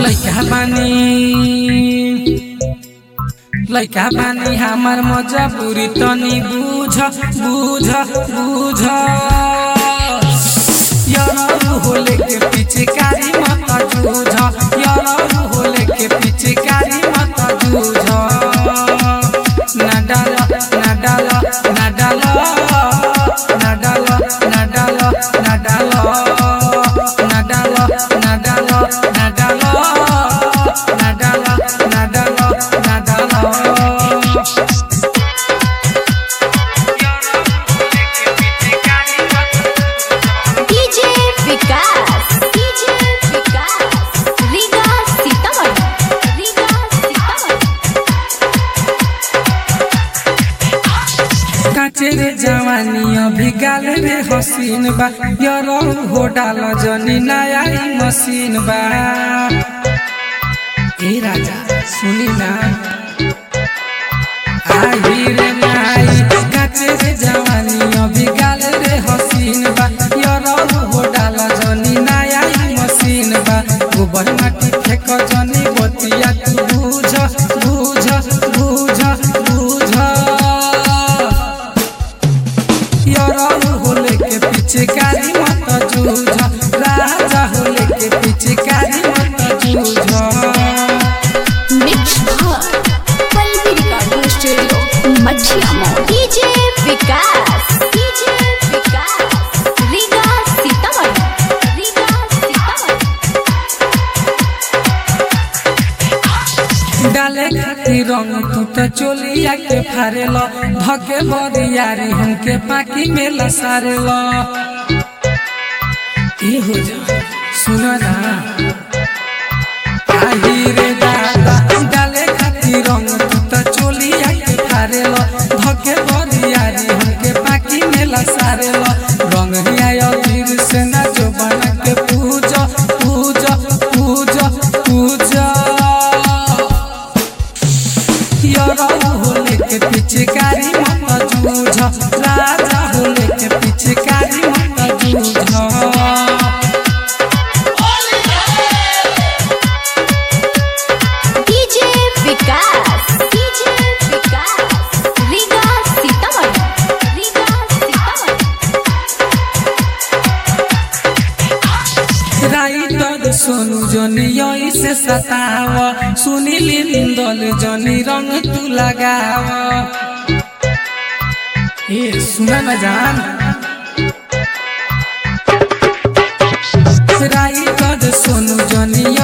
लैका बानी लैका बानी हमार मजबूरी तनी बुझ बुझ बुझ यरौ होले के पिचकारी मत जूझ यरौ होले के पिचकारी मत जूझ ना डाल ना डाल ना डाल ना डाल ना डाल ना डाल ना डाल ना डाल ना डाल ना डाल ना डाल ना डाल डीजे विकास डीजे विकास रीगा सीतामढ़ी रीगा सीतामढ़ी काचे रे जवानी अभी गाल रे हसीन बा यरो हो डाल जनी नया ही मशीन बा ए राजा सुनी ना आई रे नाई काचे रे जवानी अभी गाल रे हसीन बा यरो हो डाल जनी नया ही मशीन बा गोबर माटी फेक जनी बतिया तू बुझ बुझ बुझ बुझ यरौ होले के पिचकारी मत जूझ राजा होले के पिचकारी मत जूझ मिक्स भर पल्लवी रिकॉर्डिंग स्टूडियो मठिया मॉल डीजे विकास डीजे विकास रीगा सीतामढ़ी रीगा सीतामढ़ी डाले खातिर रंग तू तो चोलिया के फारेल धके बरियारी हमके पाकी में लसारेल ए हो जा सुन ना आही रे दादा डाले खातिर रंग तू तो चोलिया के फारेल धके बरियारी हमके पाकी में लसारेल रंग हिया वीर से ना जो बना के पूजा पूजा पूजा पूजा यरौ होले के पिचकारी मत जूझ राजा होले के पिचकारी मत जूझ DJ Vikas DJ Vikas Riga Sitamarhi Riga Sitamarhi writer Sonu जनी यही से सताव सुनील निंदल जनी रंग तू लगाव ए सुना न जान राइटर सोनू जनी